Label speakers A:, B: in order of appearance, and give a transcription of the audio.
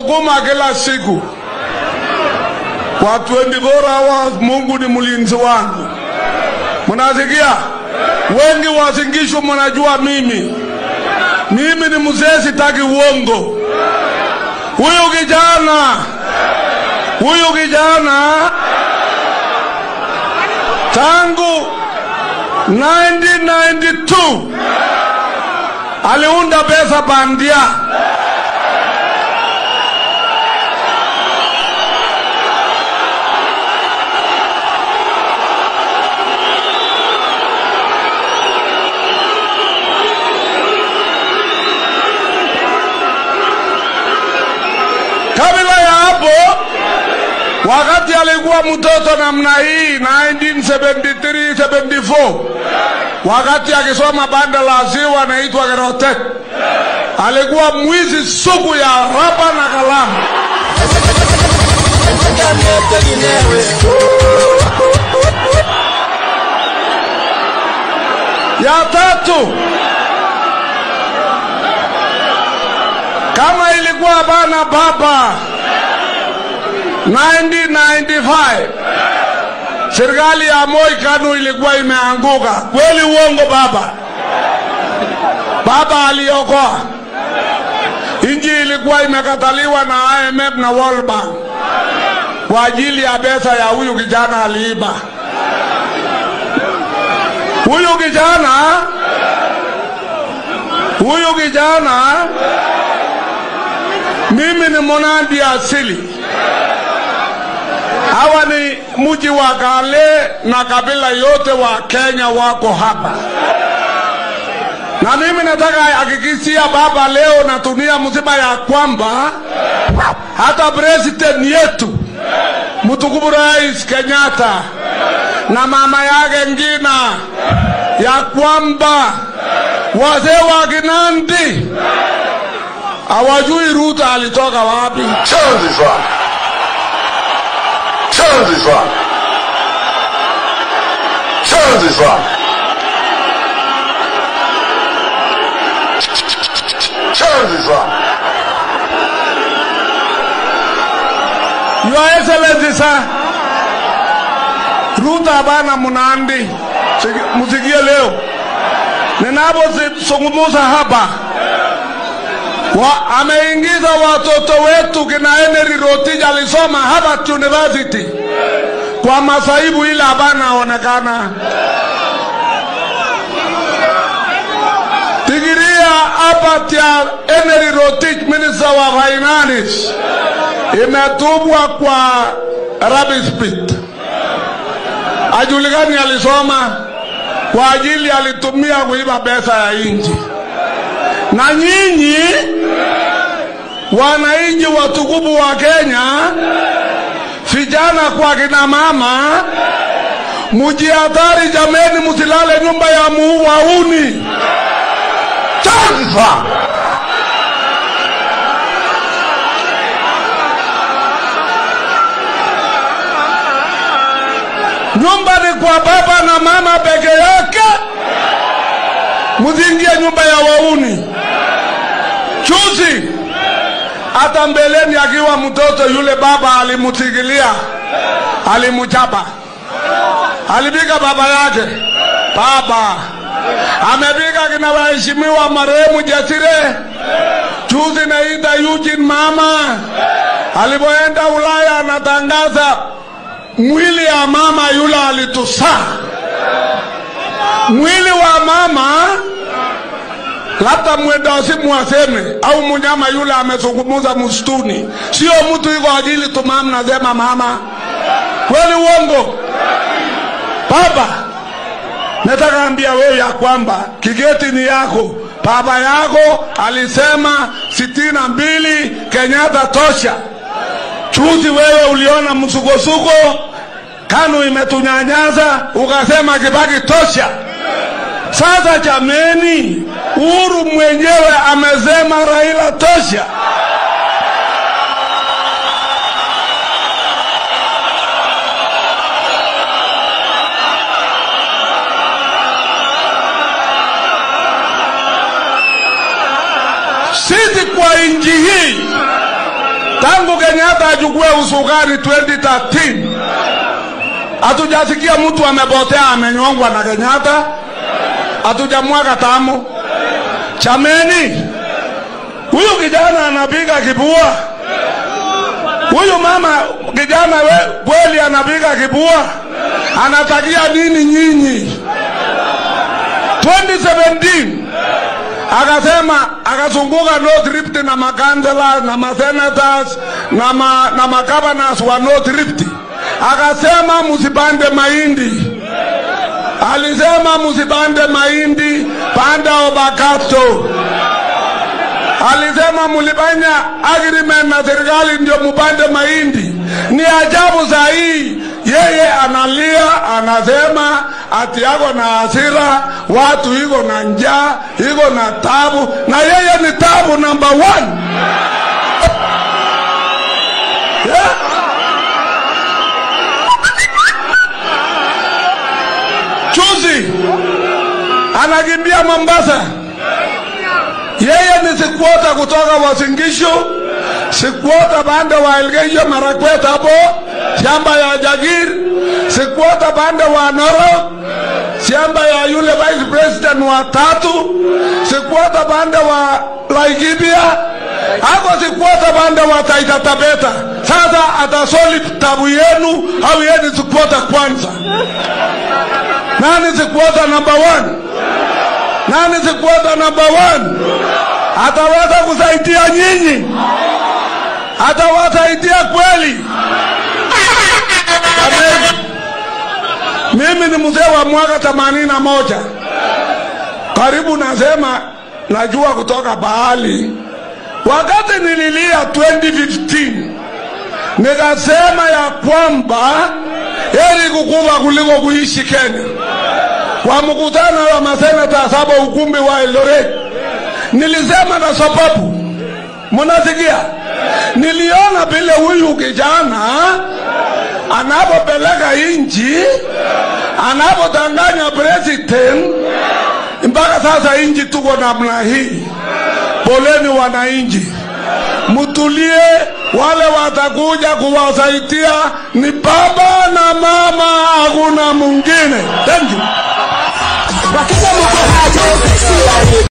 A: Kuma kila siku kwa 24 hours. Mungu ni mlinzi wangu, mnasikia? Wengi wasingishu, mnajua mimi mimi ni mzee, sitaki uongo. Huyu kijana huyu kijana tangu 1992 aliunda pesa bandia Kabla ya hapo, wakati alikuwa mtoto namna hii 1973 74, wakati akisoma banda la ziwa anaitwa Gerotek, alikuwa mwizi sugu ya raba na kalamu. Ya tatu, kama ilikuwa bana baba 1995 serikali ya Moi Kanu ilikuwa imeanguka kweli, uongo baba? Baba aliokoa inji, ilikuwa imekataliwa na IMF na World Bank kwa ajili ya pesa ya huyu kijana aliiba. Huyu kijana huyu kijana mimi ni Monandi asili. Hawa ni mji wa Kale na kabila yote wa Kenya wako hapa, na mimi nataka hakikishia baba leo na dunia mzima ya kwamba hata president yetu mtukufu Rais Kenyatta na mama yake Ngina ya kwamba wazee wa Kinandi hawajui Ruto alitoka wapi.
B: Chanzi sana, chanzi sana, chanzi sana, chanzi sana.
A: Your Excellency sir, Ruto hapana Mnandi, Siki- msikie leo ninapozungumza hapa wa, ameingiza watoto wetu kina Henry Rotich alisoma Harvard University kwa masaibu ile hapana onekana digiria hapa ya Henry Rotich minister wa finance imetupwa kwa rubbish pit. Ajulikani alisoma kwa ajili alitumia kuiba pesa ya nchi. Na nyinyi wananchi watukufu wa Kenya, vijana kwa kina mama, mujihadhari jameni, msilale nyumba ya muuauni.
B: Chanzi sana.
A: Nyumba ni kwa baba na mama peke yake, msiingie nyumba ya wauni. Juzi hata mbeleni, akiwa mtoto yule, baba alimutigilia, alimchapa, alipiga baba yake. Baba amepiga kina waheshimiwa marehemu Jasire. Juzi naita Eugene mama alipoenda Ulaya anatangaza mwili ya mama yule alitusaa. Mwili wa mama labda mwendasimu aseme au munyama yule amezungumuza msituni, sio mtu iko ajili tumam nasema mama. Kweli uongo? Baba, nataka ambia wewe ya kwamba kigeti ni yako. Baba yako alisema sitini na mbili Kenyatta tosha. Juzi wewe uliona msukosuko, KANU imetunyanyaza, ukasema Kibaki tosha. Sasa jameni, Uhuru mwenyewe amesema Raila tosha. Sisi kwa nchi hii tangu Kenyatta achukue usukani 2013 hatujasikia mtu amepotea amenyongwa na Kenyatta, hatujamwaga tamu. Chameni, huyu kijana anapiga kibua, huyu mama kijana we, kweli anapiga kibua, anatakia nini nyinyi? 2017 akasema akazunguka North Rift na makansela na masenators na ma, na magavanors wa North Rift, akasema msipande mahindi. Alisema msipande mahindi, panda obakato. Alisema mulifanya agreement na serikali ndio mupande mahindi. Ni ajabu saa hii yeye analia, anasema ati yako na hasira, watu iko na njaa, iko na tabu, na yeye ni tabu number one. Yeah. Chuzi anakimbia Mombasa, yeye ni sikwota kutoka Wasingishu, sikwota pande wa Elgeyo Marakwet hapo shamba ya Jagir, sikwota pande wa Narok, shamba ya yule vice president wa tatu, sikwota pande wa Laikipia, ako sikwota pande wa Taita Taveta. Sasa atasoli tabu yenu au yeye ni sikwota kwanza? Nani sikwota number one? Nani sikwota number one? Ataweza kusaidia nyinyi? Atawasaidia kweli? Amen. Mimi ni mzee wa mwaka themanini na moja karibu, nasema najua kutoka bahali. Wakati nililia 2015 nikasema ya kwamba heri kukufa kuliko kuishi Kenya. Kwa mkutano wa masenata saba ukumbi wa Eldoret, nilisema na sababu, mnasikia, niliona vile huyu kijana anapopeleka inji, anapotanganya president, mpaka sasa inji tuko namna hii. Poleni wananchi, mtulie. Wale watakuja kuwasaidia ni baba na mama, hakuna mwingine. Thank you.